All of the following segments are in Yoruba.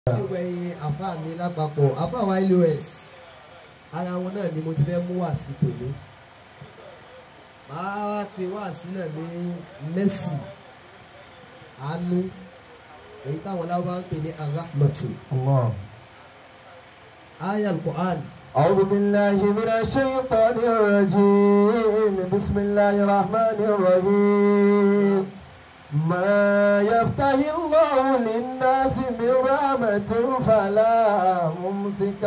gbogbo ẹ̀yin àfa mi lápapọ̀ àfa wa los ara wọn náà ni mo ti fẹ́ mú wá sí tòní màá wá pe wá sí náà ní mercy àánú èyí táwọn láwọn ń pè ní arahmatu الله aya al-Qur'an أعوذ بالله من الشيطان الرجيم بسم الله الرحمن الرحيم ما يفتح الله للناس من رحمة فلا ممسك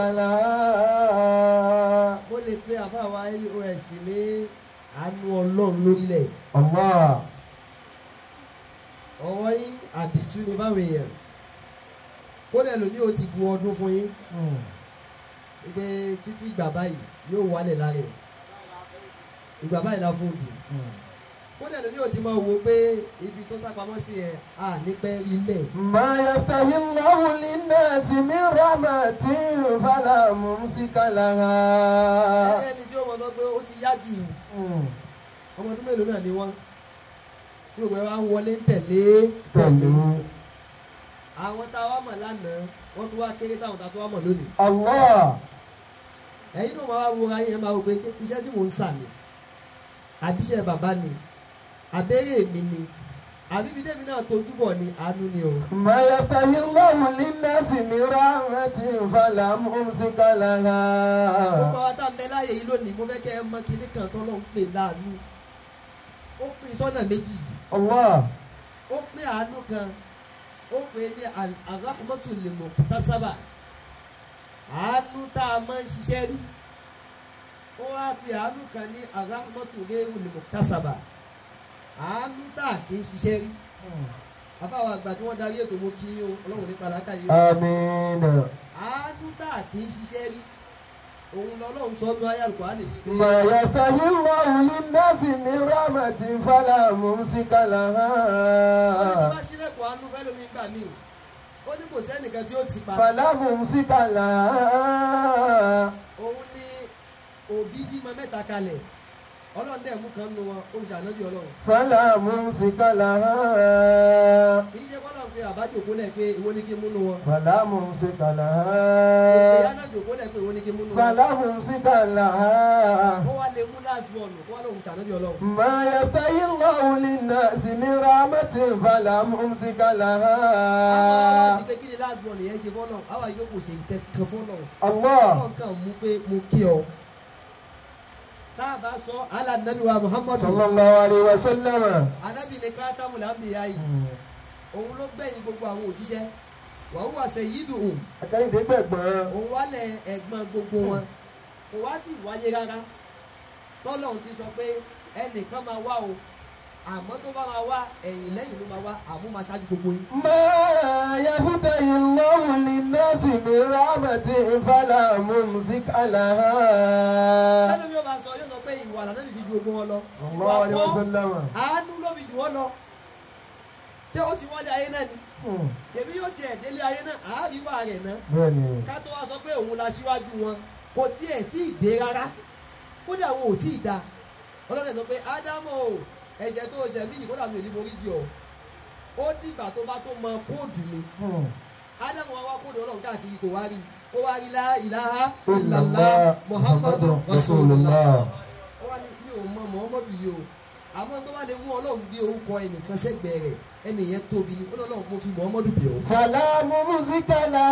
لها mo lè pe àfa wa los ní àánú ọlọ́run lórílẹ̀ الله ọwọ́ yín àdìtú ni fáwọn èèyàn kódà lómi ò ti gun ọdún fún yín pé títí ìgbà báyìí yóò wálẹ̀ lára ẹ̀ ìgbà báyìí la fún un dì kódà lómi ò ti máa wo pé ibi tó sápamọ́ sí ẹ̀ à nípẹ́ rí mẹ́ ما يفتح الله للناس من رحمة فلا ممسك لها ẹni tí ó mọ̀ sọ pé ó ti yá jù ọmọ ọdún mélòó náà ni wọ́n tí òwe wa ń wọlé ń tẹ̀lé tẹ̀lé àwọn tá a wá mọ̀ lánàá wọ́n tún wá kéré sáwọn tá a tún wá mọ̀ lónìí الله ẹ̀yin náà máa wá wo ayé ẹ̀ máa wò pé ṣé iṣẹ́ tí mò ń sà ni àbíṣẹ́ bàbá ni àbẹ́rẹ́ mi ni àbí ibi tẹ́mi náà tójú bọ̀ ni àánú ni o. ما يفتح الله للناس من رحمة فلا ممسك لها gbogbo àwọn tá a ń bẹ láàyè yìí lónìí mo fẹ́ kẹ́ ẹ mọ kinní kan tó lọ́n ń pè láàánú ó pín sọ́nà méjì الله ó pín àánú kan ó pè é ní arahmatu limu tasaba àánú tá a máa ń ṣiṣẹ́ rí ó wá fi àánú kan ní arahmatu rehu limu tasaba àánú tá a kì í ṣiṣẹ́ rí afáwọn àgbà tí wọ́n darí ètò mo kí yín o ọlọ́run nípa làákàyè o آمين àánú tá a kì í ṣiṣẹ́ rí òun lọ́lọ́run sọ ọ́nù ayé àlùkò ما يفتح الله للناس من رحمة فلا ممسك wọ́n ní tí لها bá sílẹ̀kùn àánú fẹ́ lómi gbà mí ó ní kò sẹ́nìkan tí ó ti pa فلا ممسك لها òun ní òbí bímọ mẹ́ta kalẹ̀ ọlọ́run dẹ̀ mú kan nu wọn ó ń ṣànábì ọlọ́run فلا ممسك لها kì í ṣe kọ́ lọ́n pé àbájòkó lẹ̀ pé ìwọ ní kí n mú nu wọn فلا ممسك ìyá لها náà jòkó lẹ̀ pé ìwọ ní kí n mú nu wọn فلا ممسك لها ó wá lè mú last born kó wá lóun ṣànábì ọlọ́run ما يفتح الله للناس من رحمة فلا ممسك àwọn لها ti pé kí ni last born yẹn ṣe fọ́nà àwọn yìí kò ṣe nǹkan kan fọ́nà الله ọlọ́run kan mú pé mo kí ọ tá a bá sọ alànàbí wa muhammadu صلى الله عليه وسلم anabi ní kátámù làbíyá yìí òun ló gbẹ̀yìn gbogbo àwọn òjíṣẹ́ wàhùwà sẹ̀yídù òun akẹ́yìndé gbẹ̀gbọ́n òun wálẹ̀ ẹ̀gbọ́n gbogbo wọn kò wá tí ì wáyé rárá tọ́lọ́hún ti sọ pé ẹnìkan máa wá o àmọ́ tó bá máa wá ẹ̀yìn lẹ́yìn ló máa wá àmú máa ṣáájú gbogbo yín. ما يفتح الله للناس من رحمة فلا ممسك لها tẹ́lẹ̀ yóò bá sọ yóò sọ pé ìwà lànà lè fi ju gbogbo wọn lọ. صلى الله عليه ìwà kọ́ وسلم àánú ló fi jù wọ́n lọ. ṣé ó ti wọlé ayé náà ni ṣèbí yóò tiẹ̀ délé ayé náà àáríwá rẹ̀ náà bẹ́ẹ̀ni ká tó wá sọ pé òun la síwájú wọn kò tiẹ̀ tí ì dé rárá kódà wọn ò tí ì da ọlọ́dẹ sọ pé ádámù o ẹ̀ṣẹ̀ tó o ṣẹ̀ mí yìí kódà mi ò ní forí jì ọ́ ó dìgbà tó bá tó mọ kóòdù mi ádámù wa wá kóòdù ọlọ́run káàkiri kò wá rí ó wá rí lá ìlàhà ìlàlá muhammadu rasulullah ó wá ní mi ò mọ muhammadu yìí o àmọ́ tó bá lè mú ọlọ́run gbé orúkọ ẹnìkan sẹ́gbẹ̀ẹ́ rẹ̀ ẹnìyẹn tóbi ni ó ní ọlọ́run mo fi muhammadu bẹ̀ ọ́ فلا ممسك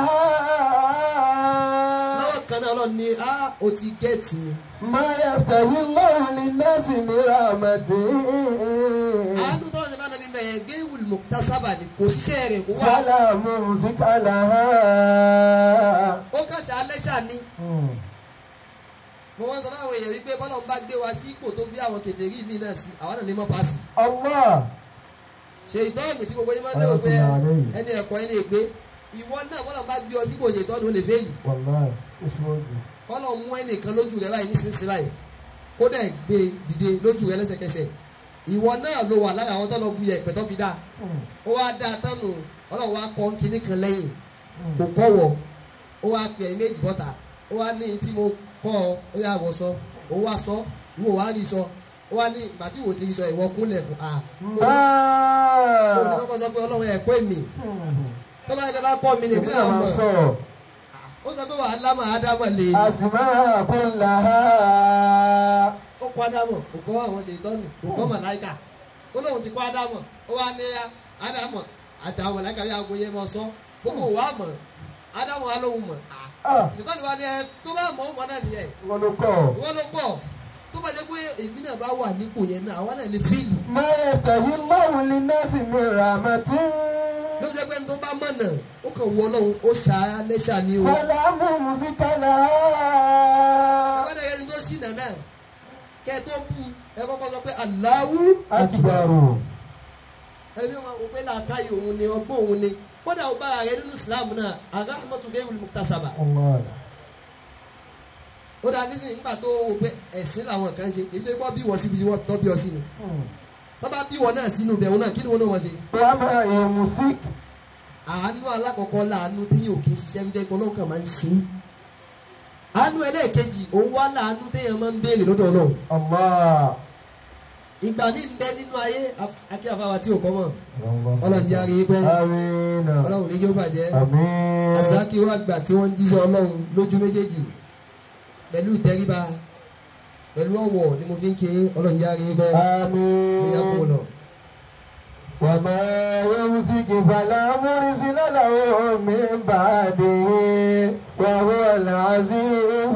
لها lọ́wọ́ kan náà ọlọ́run ní á o ti gẹ́ẹ̀tì mi ما يفتح الله للناس من رحمته àánú tọ́lọ́ ní bá nàbí mẹ́yẹn géwìl mọ̀tàsábà ni kò ṣiṣẹ́ rẹ̀ kó wá فلا ممسك لها ó kàṣà alẹ́ṣà ni mo wọ́n sọ fáwọn èèyàn wípé bọ́lá ń bá gbé wa sí ipò tó bí àwọn kèfèrí mi náà sí àwọn náà lè mọ́ paasi الله ṣe ìtọ́nù tí gbogbo yín máa ń lérò pé ẹni ẹ̀kọ́ ẹni ègbé ìwọ náà bọ́lá ń bá gbé ọ sípò ṣe ìtọ́nù ó lè fẹ́ẹ̀lì والله اسود bọ́lá mú ẹnìkan lójú rẹ báyìí nísinsìnyí báyìí kódà gbé dìde lójú rẹ lẹ́sẹ̀kẹsẹ̀ ìwọ náà ló wà lára àwọn tó lọ bu yẹ̀pẹ̀ tó fi dá ó wá dá a tánu ọlọ́run wá kọ́ kínní kan lẹ́yìn kò kọ́wọ́ ó wá pè é méjì bọ́ta ó wá ní tí mo kọ́ ọ ó yà wọ́ sọ ó wá sọ ìwọ wá rí sọ ó wá ní ìgbà tí ìwọ ti rí sọ ìwọ kúnlẹ̀ fún a ó ní ما kọ́kọ́ sọ pé ọlọ́run ẹ̀kọ́ èmi tó bá yẹ kí a bá kọ́ mi lèmi èmi náà náà máa mọ̀ sọ̀rọ̀ ó sọ pé wàá lámà ádámọ̀ lè àsìmá kullaha. ó kọ́ ádámọ̀ kò kọ́ àwọn ṣe ìtọ́nù kò kọ́ màláìkà ó lóun ti kọ́ ádámọ̀ ó wá ní ádámọ̀ àtàwọn màláìkà yà gbóyè mọ́ sọ gbogbo wa mọ̀ ádámọ̀ wa lóhun mọ̀ Ah, ìtọ́nù wa ni ẹ tó bá mọ̀ ó mọ̀ náà nìyẹn wọ́n ló kọ́. wọ́n ló kọ́ tó bá jẹ́ pé èmi náà bá wà nípò yẹn náà àwa náà lè fíìlì ما يفتح الله للناس من رحمة ló fi jẹ́ pé ẹni tó bá mọ̀nà ó kàn wọ ọlọ́run ó ṣá lẹ́ṣà ni o فلا ممسك لها abẹ́rẹ́ ẹni tó ṣìnà náà kẹ́ ẹ tó bu ẹ kọ́kọ́ sọ pé Allahu أكبر ẹni wọn kò pé làákàyè òun ni ọgbọ́n òun ni kódà ó bára rẹ nínú Islam náà arahmatu gẹ́rù muktasaba الله ó dáa nísìnyí nígbà tó wò pé ẹ̀sìn làwọn kan ṣe èyí tó gbọ́ bí wọ́n síbi tí wọ́n tọ́ bí ọ sí ni tó bá bí wọ́n náà sínú ibẹ̀ wọn náà kí ni wọ́n náà wọ́n ṣe وما يمسك àánú alákọ̀ọ́kọ́ láàánú tí yóò kí n ṣiṣẹ́ wíjẹ́ pé ọlọ́run kan máa ń ṣe é àánú ẹlẹ́ẹ̀kejì òun wá láàánú téèyàn máa ń béèrè lọ́dọ̀ ọlọ́run الله ìgbà ní ń bẹ nínú ayé akí àfáwà tí ò kọ́ mọ̀ ọlọ́run jẹ́ àrí pẹ́ آمين ọlọ́run ní yóò bàjẹ́ آمين àzákì wà gbà tí wọ́n ń jíṣẹ́ ọlọ́run lójú méjèèjì pẹ̀lú ìtẹríba pẹ̀lú ọ̀wọ̀ ni mo fi ń ké ọlọ́run jẹ́ àrí pẹ́ ẹ̀yà kò آمين lọ. وما يمسك فلا مرسل له من بعده وهو العزيز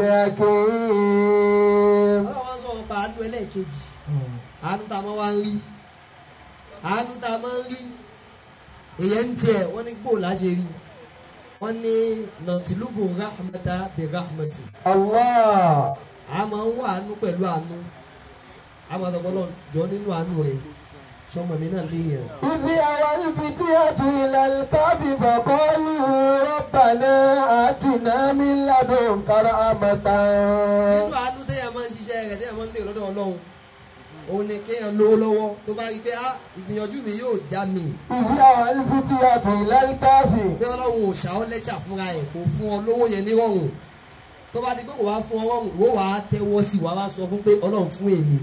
الحكيم ọlọ́run wá ń sọ̀rọ̀ pa àánú ẹlẹ́ẹ̀kejì àánú tá a máa wá ń rí àánú tá a máa ń rí èyàn ń tiẹ̀ wọ́n ní gbòòlà ṣe rí wọ́n ní nàtìlúbù rahmata bi rahmati الله a máa ń wá àánú pẹ̀lú àánú a máa sọ̀rọ̀ lọ jọ nínú àánú rẹ̀ sọmọ mi náà léèyàn. إذ أوى الفتية إلى الكهف فقالوا ربنا آتنا من لدنك رحمة nínú àánú téèyàn máa ń ṣiṣẹ́ rẹ̀ téèyàn máa ń lè lọ́dọ̀ ọlọ́run òun ni kéèyàn lówó lọ́wọ́ tó bá rí i pé ah ìgbìyànjú mi yóò já mi إذ أوى الفتية إلى الكهف pé ọlọ́run ò ṣàọ́ lẹ́ṣà fúnra ẹ̀ kò fún ọ lówó yẹn ní rọrùn tó bá di pé kò wá fún ọ rọrùn ìwọ wàá tẹ́wọ́ sí wàá wá sọ fún pé ọlọ́run fún èmi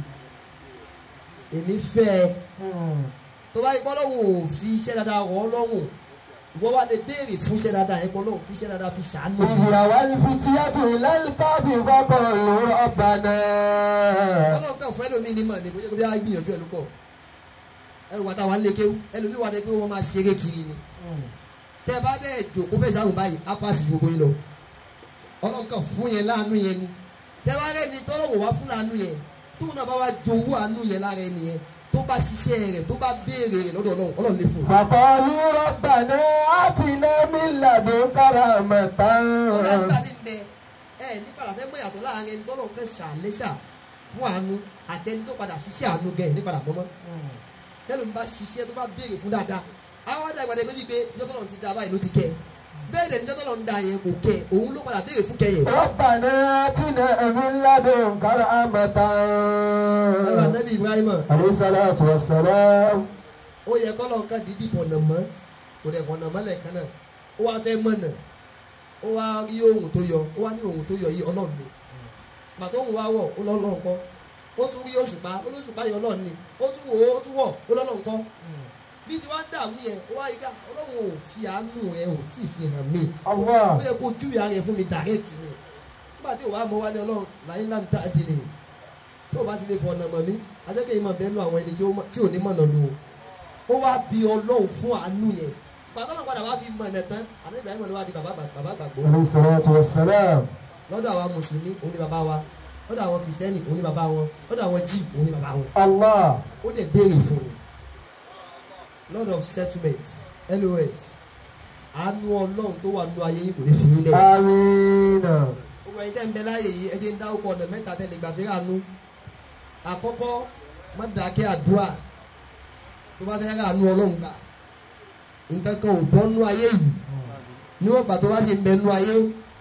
èmi fẹ́ ẹ tó bá di pé ọlọ́run ò fi iṣẹ́ dáadáa rọ̀ ọ́ lọ́rùn ìwọ wá lè béèrè fún iṣẹ́ dáadáa yẹn pé ọlọ́run fún iṣẹ́ dáadáa fi ṣàánú mi. إذ أوى الفتية إلى الكهف فقالوا ربنا ọlọ́run kan fún ẹlòmíì ní mọ̀ ní kó jẹ́ kó bí a gbìyànjú ẹ̀ ló pọ̀ ẹlòmíì wà táwa ń lé kéwú ẹlòmíì wà dé pé wọ́n máa ṣeré kiri ni tẹ bá dẹ̀ jòkó fẹ́ sáwọn báyìí á pàṣẹ gbogbo yín lọ ọlọ́run kan fún yẹn láàánú yẹn ni ṣẹ́wárẹ́ ni tọ́lọ́wọ̀ wá fún láàánú yẹn tóun náà bá wá jowó àánú yẹn lára ẹni yẹn tó bá ṣiṣẹ́ rẹ̀ tó bá béèrè rẹ̀ lọ́dọ̀ ọlọ́run ọlọ́run lè fún un. فقالوا ربنا آتنا من لدنك رحمة ọ̀rẹ́ nígbà tí ń bẹ ẹ nípa àfẹ́ mọ̀ yàtọ̀ láàrin ẹni tọ́lọ́run kan ṣàlẹ́ṣà fún àánú àtẹni tó padà ṣiṣẹ́ àánú gẹ̀ nípa àbọ̀mọ́ tẹ́lẹ̀ ń bá ṣiṣẹ́ tó bá béèrè fún dáadáa àwọn àdàgbà dẹ̀ méjì pé jọ́tọ̀lọ́ ti da báyìí ló ti kẹ́ bẹ́ẹ̀ dẹ̀ ni jọ́tọ̀lọ́ ń da yẹn kò kẹ́ òun ló padà béèrè fún kẹ́yẹ̀. ربنا آتنا من لدنك رحمة ẹ̀rọ anabi ibrahima عليه الصلاة والسلام ó yẹ kọ́ lọ́n ká dídì fọ̀nà mọ́ kò dẹ̀ fọ̀nà mọ́ lẹ́ẹ̀kan náà ó wá fẹ́ mọ̀nà ó wá rí ohun tó yọ ó wá ní ohun tó yọ yìí ọlọ́run ni pàtó òun wá wọ̀ ó lọ́lọ́run kọ́ ó tún rí òṣùpá ó lóṣùpá yọ ọlọ́run ni ó tún wò ó tún wọ̀ ó lọ́lọ́run kọ́ bí tí wọ́n dààmú yẹn ó wá yí ká ọlọ́run ò fi àánú rẹ̀ ò tí ì fi hàn mí Allah. ó yẹ kó júwe ara rẹ̀ fún mi dàrẹ́tì ni nígbà tí òwá mọ wá ní ọlọ́run láyé ńlá mi tá a ti lè tó o bá ti lè fọ ọ̀nà mọ̀ mí ajẹ́kẹ́ yìí máa bẹ́ẹ̀ nú àwọn ẹni tí ó mọ̀- tí ò ní mọ̀nà lu o ó wá bí ọlọ́run fún àánú yẹn pàtó náà padà wá fi mọ̀ ẹ̀nẹ̀ tán àná Ibrahim ló wá di bàbá gbà- bàbá gbàgbọ́ عليه الصلاة والسلام lọ́dọ̀ àwọn mùsùlùmí òun ni bàbá wa lọ́dọ̀ àwọn kìrìsìtẹ́nì òun ni bàbá wọn lọ́dọ̀ àwọn jíì òun ni bàbá wọn الله ó dẹ̀ béèrè fún ni lord of settlement los àánú ọlọ́run tó wà nínú ayé yìí kò ní fi yín lẹ̀ آمين gbogbo ẹ̀yin tẹ́ ń bẹ láàyè yìí ẹ jẹ́ ń dá ọkọ̀ ọ̀nà mẹ́ta tẹ́ lè gbà fi ránú àkọ́kọ́ má dàkẹ́ àdúrà tó bá fẹ́ ránú ọlọ́run gbà nǹkan kan ò bọ́ nú ayé yìí níwọ̀n gbà tó bá sì ń bẹ nú ayé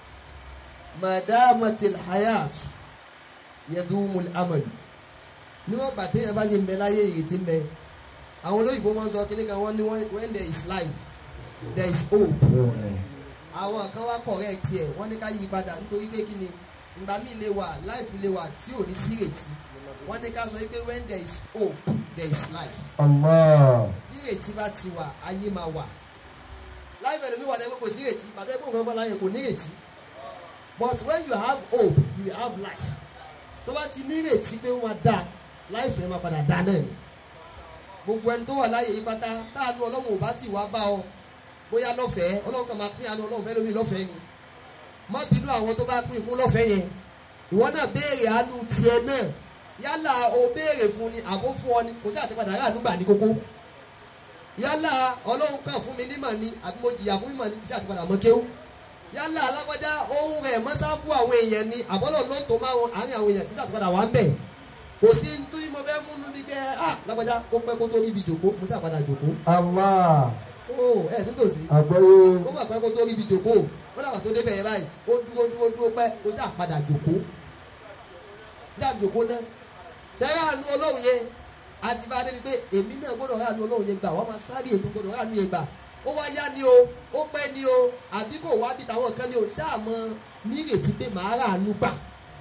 madamatil hayat yadumul amal níwọ̀n gbà téèyàn bá sì ń bẹ láyé ìrètí ń bẹ àwọn olóyìnbó wọn sọ kíní kan wọ́n ní when when there is life there is hope àwọn kan wá correct ẹ wọ́n ní ká yí padà nítorí pé kí ni ìgbà míì lè wà life lè wà tí ò ní sí ìrètí wọ́n ní ká sọ pé when there is hope there is life الله bí ìrètí bá ti wà ayé máa wà láìpẹ́ ẹlòmíì wà lẹ́gbẹ́ kò sí ìrètí bàtẹ́ ẹgbẹ́ nǹkan fọlá yẹn kò ní ìrètí but when you have hope you will have life tó bá ti ní ìrètí pé ó máa dá life yẹn máa padà dá náà ni gbogbo ẹni tó wà láyé yìí pátá táànù ọlọ́run ò bá tì wá bá ọ bóyá lọ́fẹ̀ẹ́ ọlọ́run kan máa pín àánú ọlọ́run fẹ́ lómi lọ́fẹ̀ẹ́ ni má bínú àwọn tó bá pín fún lọ́fẹ̀ẹ́ yẹn ìwọ náà béèrè àánú tiẹ̀ náà yálà o béèrè fún ni àbó fún ọ ni kò sí àtìpadà aráàlú gbà ní kókó yálà ọlọ́run kàn fún mi nímọ̀ ni àbí mo jìyà fún mímọ̀ ni kò sí àtìpadà mọ́ kéwú yálà alágbájá ohun rẹ̀ mọ́sá fún àwọn èèyàn ni àbọ́lọ̀ ló ń tó máa wọn àárín àwọn èèyàn kò sí àtìpadà wà ń bẹ̀ kò sí nítorí mo fẹ́ múnú ní pé ah lágbájá ó pẹ́ kó tó ríbi jòkó mo sí àpadà jòkó Allah. ó ẹ̀ sí tòsí Àgbọ́yé. ó mà pẹ́ kó tó ríbi jòkó ó dàgbà tó débẹ̀ yẹn báyìí ó dúró dúró dúró pẹ́ ó sì àpadà jòkó jáde jòkó náà sẹ́yìn àánú ọlọ́run yẹn àti bá a débi pé èmi náà gbọ́dọ̀ ráàánú ọlọ́run yẹn gbà wọ́n máa sáré èmi gbọ́dọ̀ ráàánú yẹn gbà ó wá yá ni o ó pẹ́ ni o àbí kò wá bí tàwọn kan ni o ṣáà mọ nírètí pé màá ráàánú gbà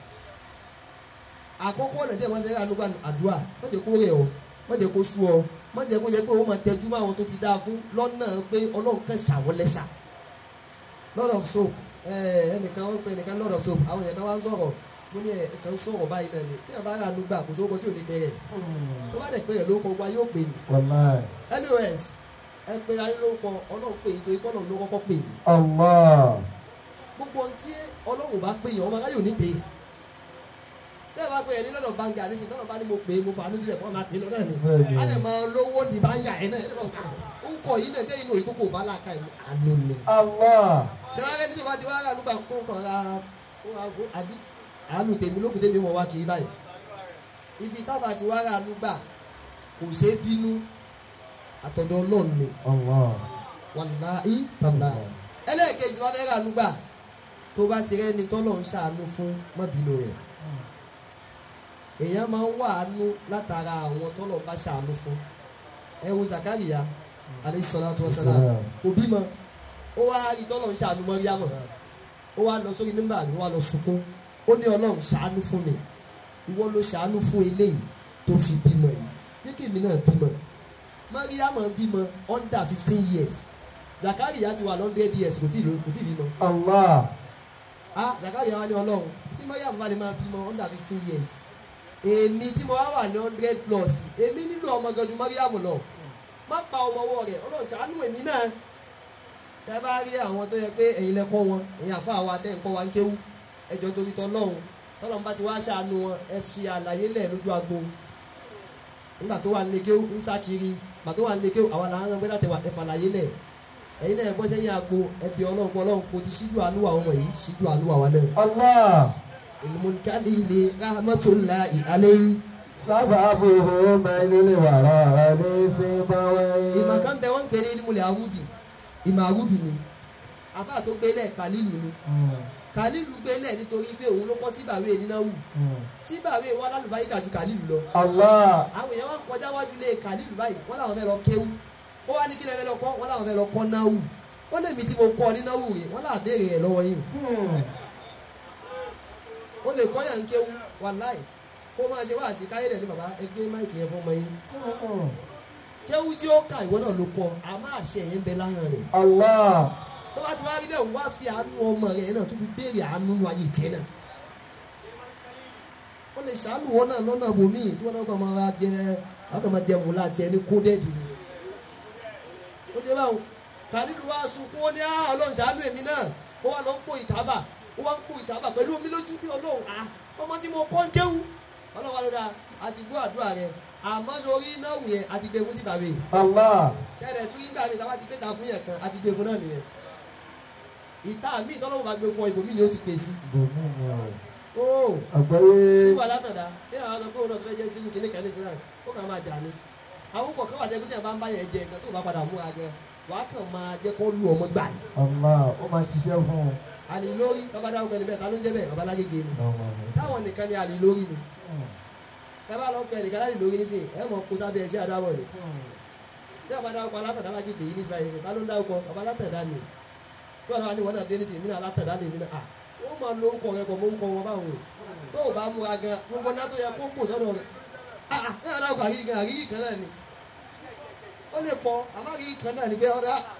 àkọ́kọ́ ọ̀nà díẹ̀ wọ́n ti ráàánú gbà àdúrà wọ́n jẹ́ kó rẹ̀ ọ́ wọ́n jẹ́ kó sú ọ wọ́n jẹ́ kó yẹ pé ó máa tẹjú mọ́ àwọn tó ti dáa fún lọ́nà pé ọlọ́run kan ṣàwọlẹ́ṣà lord of soap ẹnìkan wọ́n pe ẹnìkan lord of soap àwọn èèyàn kan wá ń sọ̀rọ̀ mo ní ẹ̀ẹ̀kan sọ̀rọ̀ báyìí náà ni bí ẹ bá rà ló gbà kò sóko tí ò ní bẹ̀rẹ̀ tó bá dẹ̀ pé ẹ̀ ló kọ wa yóò pè ní Wàláì. anyways ẹ pé ayé ló kọ ọlọ́run pè é torí pé ọlọ́run ló kọ́kọ́ pè é Allah. gbogbo ohun tí ọlọ́run bá pè yàn ọmọ aráyò ní pè é bí ẹ bá pè é ní lọ́dọ̀ báńkì àdéhùn tọ́lọ̀ bá ní mo pè é mo fà á ní sílẹ̀ fún ọmọ àpè lọ́dọ̀ ni Bẹ́ẹ̀ni. a lè máa lówó di báńkì ẹ̀ náà ẹ̀ náà ó kọ yìí náà sẹ́yìn òyìnbó kò bá láàka ìlú àánú ni Allah. tí wọ́n á rẹ́ ní ìwádìí wọ́n á rà nígbà kó kàn ra kó ra kó àbí àánú tèmi lókùn tèmi mọ̀ wá kiri báyìí ibi tábà tí wọ́n á rà nígbà kò ṣeé bínú àtọ̀dọ̀ ọlọ́run ni Allah. wàláhí tàbí ẹlẹ́ẹ̀kejì wọn fẹ́ rà nígbà tó bá ti rẹ́ni tọ́lọ̀ ń ṣàánú fún mọ́bìnú rẹ̀ èèyàn máa ń wà ánú látara àwọn tọ́lọ̀ bá ṣàánú fún ẹ wo Zakariya alayhi salatu wa salam kò bímọ ó wá rí tọ́lọ̀ ń ṣàánú Mọ́ríámọ̀ ó wá lọ sórí nígbà ó wá lọ sunkún ó ní ọlọ́run ṣàánú fún mi ìwọ ló ṣàánú fún eléyìí tó fi bímọ yìí jẹ́ kí èmi náà bímọ Mọ́ríámọ̀ bímọ under fifteen years Zakariya ti wà hundred years kò tí ì ló- kò tí ì bímọ Allah. ah Zakariya wá ní ọlọ́run tí Mọ́ríámọ̀ bá lè máa bímọ under fifteen years èmi tí mo wá wà ní hundred plus èmi nílò ọmọ gan ju Mọ́ríámọ̀ lọ má pa ọmọ ọwọ́ rẹ̀ ọlọ́run ṣàánú èmi náà tẹ bá rí àwọn tó yẹ pé ẹ̀yin lẹ kọ́ wọn ẹ̀yin àfa wa tẹ́ ń kọ́ wa ń kéwú ẹjọ́ torí tọ́lọ́run tọ́lọ́run bá ti wá ṣàánú wọn ẹ fi àlàyé lẹ̀ lójú agbo nígbà tó wà nílé kéwú ń sá kiri nígbà tó wà nílé kéwú àwọn làwọn ọmọ gbẹ́dà tẹ wà ẹ fàlàyé lẹ̀ ẹ̀yin náà ẹ bọ́ sẹ́yìn agbo ẹ bí ọlọ́run pọ̀ ọlọ́run kò ti ṣíjú àánú àwọn ọmọ yìí ṣíjú àánú àwa náà Allah. ìlúmọ̀nìkálí ilé rahmatulahi alayhi Sábàbùhù mẹ́lẹ́lẹ́ wàrà ní síbáwé. ìmọ̀ kan bẹ wọ́n ń pè ní ìmùlẹ̀ arúdì ìmọ̀ arúdù ni àfa tó gbélé kàlílù ni kàlílù gbélé nítorí pé òun ló kọ́ síbàwé nínáwó síbàwé wọn lálùbáyíkà ju kàlílù lọ Allah. àwọn èèyàn wọn kọjá wájú lé kàlílù báyìí wọn làwọn fẹ́ lọ kéwú ó wá ní kí lẹ́fẹ́ lọ kọ́ wọn làwọn fẹ́ lọ kọ́ náwó ó lè mi tí mo kọ́ ní náwó rè wọn làwọn béèrè rẹ̀ lọ́wọ́ yìí ó lè kọ́ yàn kéwú wàláì kó máa ṣe wáàsí káyé rẹ̀ ní bàbá ẹgbẹ́ máìkì yẹn fún ọmọ yín kéwú tí ó kà ìwọ náà ló kọ àmọ́ àṣẹ yẹn ń bẹ láhàn rẹ̀ Allah. tó bá ti wá rí bẹ́ẹ̀ wá fi àánú ọmọ rẹ̀ náà tó fi béèrè àánú nu ayé tiẹ̀ náà ó lè ṣàánú wọn náà lọ́nà bòmíì tí wọ́n náà kàn máa jẹ wọ́n kàn máa jẹ mùlá tiẹ̀ ní kódẹ́ẹ̀dì ni ó ti báwọn kàlílù wá sunkún ó ní á ọlọ́run ṣàánú èmi náà ó wá lọ ń pò ìtàbà ó wá ń pò ìtàbà pẹ̀lú omi lójú bí ọlọ́run à ọmọ tí mo kọ́ ń kéwú ọlọ́run wá lọ́dà àti gbọ́ àdúrà rẹ̀ àmọ́ sórí náà wù yẹn àti gbé fún sí bàbá yìí Allah. sẹ́rẹ̀ tún yín gbà mí táwa ti gbé ta fún yẹn kan àti gbé fún náà nìyẹn ìta mi ìtọ́lọ́wọ́ bá gbé fún ọ ibòmí ni ó ti pè sí Bùnú ni o. ó Àgbáyé. sí wà látọ̀dá bí àwọn ọmọ pé òun náà tó fẹ́ jẹ́ sínú kìnìún kan ní sinai ó kàn máa jà ní àwọn kọ̀ọ̀kan wà jẹ́ pé tí a bá ń bá yẹn jẹ nǹkan tó bá padà múra gan wàá kàn máa jẹ́ kó lu ọmọ gbà ní. Allah. Ó máa ṣiṣẹ́ fún un. àlè lórí bàbá dáhùn kan níbẹ̀ ta ló ń jẹ́ bẹ́ẹ̀ bàbá lágége ni táwọn nìkan ni àlè lórí ni ẹ bá lọ pẹ nìkan láti lórí nísìnyí ẹ mọ̀ kó sábẹ́ ẹṣẹ́ àdáwọ̀ ni bí bàbá dáhùn kan alátàdá lágbègbè yìí nísìnyí báyìí ta ló ń dáhùn kan bàbá alátàdá ni bí wọn náà ní wọn náà dé nísìnyí mí náà alátàdá ni mí náà à ó máa lo orúkọ rẹ pọ̀ mọ́ orúkọ wọn báwọn o tó o bá múra gan gbogbo náà tó yẹ kó kò sọ́dọ̀ rẹ ah ah ẹ yàrá àríyí gan àríyí kan náà ni ó lè pọ̀ àmọ́ àríyí kan náà ni pé ọ̀dà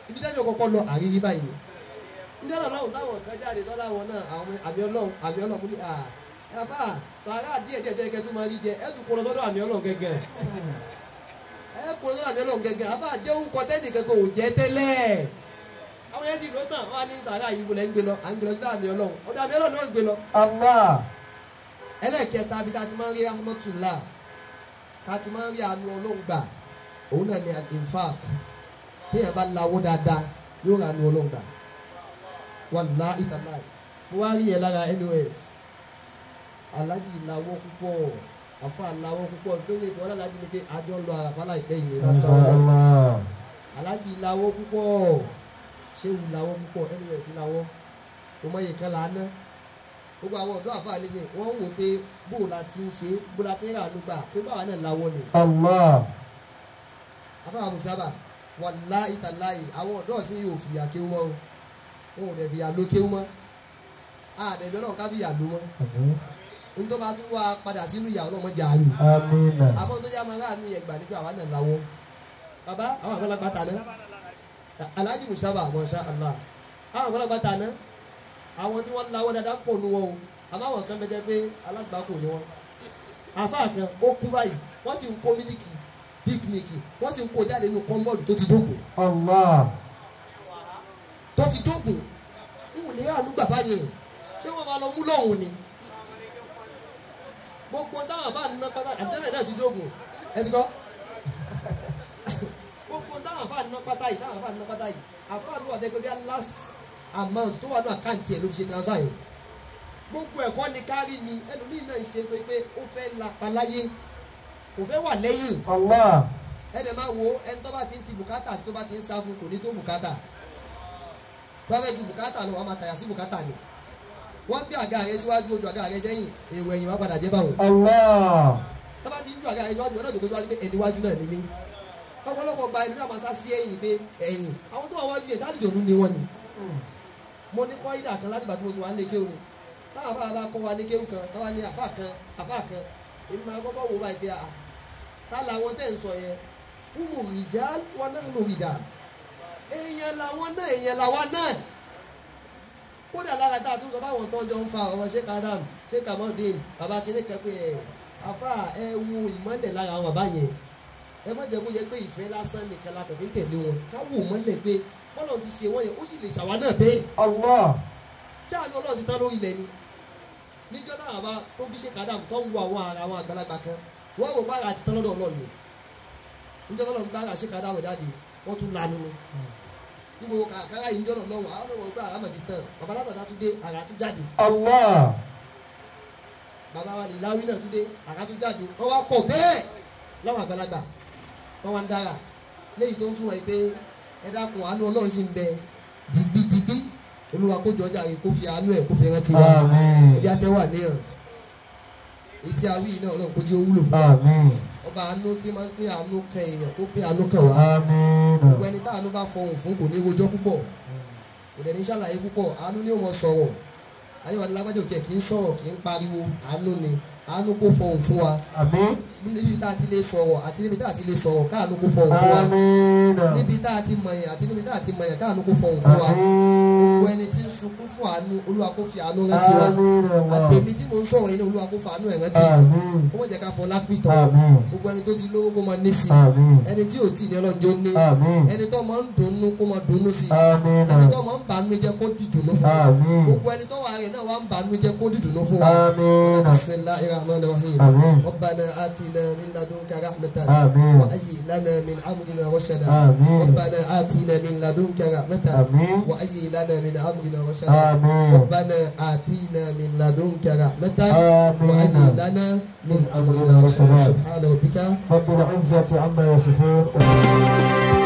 ibi tẹ́jọ́ kọ́kọ́ lọ àrírí báyìí ni níjọ́ náà lọ́hùn táwọn kan jáde tọ́lá wọn náà àwọn àmì ọlọ́run àmì ọlọ́run mú ní à ẹ̀fà sàrà díẹ̀ díẹ̀ díẹ̀ kẹ́tù máa rí jẹ ẹ̀ tún kó lọ sọ́dọ̀ àmì ọlọ́run gẹ́gẹ́ ẹ̀ kó lọ sọ́dọ̀ àmì ọlọ́run gẹ́gẹ́ àbá jẹ́ orúkọ tẹ́nì kẹ́kẹ́ ò jẹ́ tẹ́lẹ̀ àwọn yẹn ti lọ tán wọn á ní sàrà yìí wọlé ń gbé lọ à ń gbé lọ sọ́dọ̀ àmì ọlọ́run ọ̀dọ̀ àmì ọlọ́run náà ń gbé lọ Allah. ẹlẹ́ẹ̀kẹta bí ta ti máa ń rí rahmatullah ta ti máa ń rí àánú ọlọ́run gbà òun náà ni al-infaq téèyàn bá lawó dáadáa yóò ra àánú ọlọ́run gbà wallahi tallahi mo wá rí yẹn lára NOS alájì lawó púpọ̀ àfa lawó púpọ̀ lórí ìkọ́ alájì ni pé àjọ ń lọ àràfà láìpẹ́ yìí Masha lọ́tọ́ Allah. alájì lawó púpọ̀ ṣéwù lawó púpọ̀ NOS lawó kò mọ iye kan là á ná gbogbo àwọn ọ̀dọ́ àfa nísìn wọ́n ń wò pé bó la ti ń ṣe bó la ti ń rà ló gbà pé báwa náà lawó ni Allah. afáwọn musaba wallahi tallahi àwọn ọ̀dọ́ sí yóò fìyà kéwú mọ́ o wọn ò dẹ̀ fìyà ló kéwú mọ́ àdẹ̀bẹ̀ náà ká fìyà ló mọ́ Àmín. nítorí bá tún wá padà sínú ìyàwó náà mọ́ jà rí Àmín. àmọ́ tó yá máa ráàánú yẹn gbà ní pé àwa náà lawó bàbá àwọn àgbàlagbà tàná alhaji musaba masha allah àwọn àgbàlagbà tàná àwọn tí wọ́n lawó dáadáa pọ̀ nu wọn o àmọ́ àwọn kan bẹ jẹ́ pé alágbàkò ni wọn àfa kan ó kú báyìí wọ́n sì ń kó mílíkì píkníkì wọ́n sì ń kó jáde nínú kọ́ńbọ́ọ̀dù tó ti dógùn Allah. tó ti dógùn n ò ní àánú bàbá yẹn ṣé wọ́n máa lọ mú lọ́hùn ni gbogbo táwọn àfa nínú pátá àtẹ́lẹ̀ náà ti dógùn ẹ ti kọ́ gbogbo táwọn àfa nínú pátá yìí táwọn àfa nínú pátá yìí àfa ló wà dẹ́gbẹ́ bí i last amount tó wà ní àkáǹtì ẹ̀ ló fi ṣe transfer yẹn gbogbo ẹ̀kọ́ ni kárí ni ẹlòmíì náà ń ṣe pé pé ó fẹ́ lapa láyé kò fẹ́ wà lẹ́yìn Allah. ẹnì máa wo ẹni tó bá ti ń ti bùkátà sí tó bá ti ń sá fún kò ní tó bùkátà tó bá fẹ́ ju bùkátà lọ wọ́n máa tàyà sí bùkátà ni wọ́n gbé àga rẹ síwájú ojú àga rẹ sẹ́yìn èrò ẹ̀yìn wá padà jẹ́ báwọn Allah. tó bá ti ń ju àga rẹ síwájú ọ̀nà òjòkó síwájú pé ẹni wájú náà ni mí ọ̀pọ̀lọpọ̀ gba ìlú náà máa sá sí ẹ̀yìn pé ẹ̀yìn àwọn tó wà wájú yẹn sáàlì jòlú ni wọ́n ni mo ní kọ́ ìdà kan láti bàtí mo ti wà ń lé kéwù táwọn afá bá kọ́ wa ní kéwù kan táwa ní àfá kan àfá kan èmi máa kọ́kọ́ wò báyìí pé à tá làwọn tẹ̀ ń sọ yẹn wúwo rìjà wọn náà ló rìjà èèyàn làwọn náà èèyàn làwọn náà kódà lára tá a tún sọ fáwọn tó ń jọ ń fa ọ̀rọ̀ sheik adam sheik amodin baba kínní kan pé ẹ àfa ẹ wo ìmọ̀lẹ̀ lára àwọn bàbá yẹn ẹ má jẹ́ kó yẹ pé ìfẹ́ lásán nìkan la kàn fi ń tẹ̀lé wọn ká wò mọ́lẹ̀ pé bọ́lá ti ṣe wọ́n yẹn ó sì lè ṣàwa náà bẹ́ẹ̀ Allah. ṣáà ní ọlọ́run ti tán lórí ilẹ̀ ni níjọ́ náà àbá tó bí sheik adam tó ń wo àwọn ara àwọn àgbàlagbà kan wọ́n rò bára ti tán lọ́dọ̀ ọlọ́run ni níjọ́ náà lọ́run bára sheik adam jáde wọ́n tún lanu ni níbo kàkàrà yìí ń jọ́nà lọ́wọ́ àwọn ọmọ ìgbà àràmọ̀ ti tán bàbá látọ̀dá tún dé àrà tún jáde Allah. bàbá wa lè láwí náà tún dé àrà tún jáde wọ́n wá pọ̀ bẹ́ẹ̀ láwọn àgbàlagbà wọ́n wá ń dára léyìí tó ń túmọ̀ yìí pé ẹ dákun àánú ọlọ́run sì ń bẹ dìgbìdìgbì olúwa kó jọjà yìí kó fi àánú ẹ̀ kó fi rántí wa Àmín. ẹjẹ́ àtẹ́wà níyàn etí awí náà ọlọ́run kó jẹ́ ó wúlò fún wa Àmín. ọba àánú tí máa ń pín àánú kan èèyàn kó pín àánú kan wá Àmín. gbogbo ẹni tá àánú bá fọhùn fún kò ní rojọ́ púpọ̀ kò dẹ̀ ní ṣàlàyé púpọ̀ àánú ni ó mọ sọ̀rọ̀ ayéwàlú lágbájá òtí ẹ̀ kì í sọ̀rọ̀ kì í pariwo àánú ni àánú kó fọhùn fún wa Àmín. níbi tá a ti lè sọ̀rọ̀ àti níbi tá a ti lè sọ̀rọ̀ káàánú kó fọhùn fún wa Àmín. níbi tá a ti mọ̀yàn àti níbi tá a ti mọ̀yàn káàánú kó fọhùn fún wa gbogbo Àmín. ẹni tí ń sunkún fún àánú olúwa kó fi àánú rántí wa Àmín. àtẹ̀mí tí mo ń sọ̀rọ̀ yìí ní olúwa kó fa àánú ẹ̀ rántí mi Àmín. kó mọ̀ jẹ́ ká fọ lápìtàn Àmín. gbogbo ẹni tó ti lówó kó máa ní sí Àmín. ẹni tí ò tí ì ní ọlọ́njọ́ ní Àmín. ẹni tó máa ń dunnú kó máa dunnú sí Àmín. ẹni tó máa ń bànú jẹ́ kó dìdùnnú fún wa Àmín. gbogbo ẹni tó wà rẹ̀ náà wà ń bànú jẹ́ kó dìdùnnú fún wa Àmín. bisimilahi rahman rahim Àmín. ربنا آتنا من لدنك رحمة Àmín. وهيئ لنا من أمرنا رشدا آمين. ربنا آتنا من لدنك رحمة Àmín. وهيئ لنا من أمرنا رشدا Àmín. ربنا آتنا من لدنك رحمة آمين. وهيئ لنا من أمرنا رشدا سبحان ربك رب العزة عما يصفون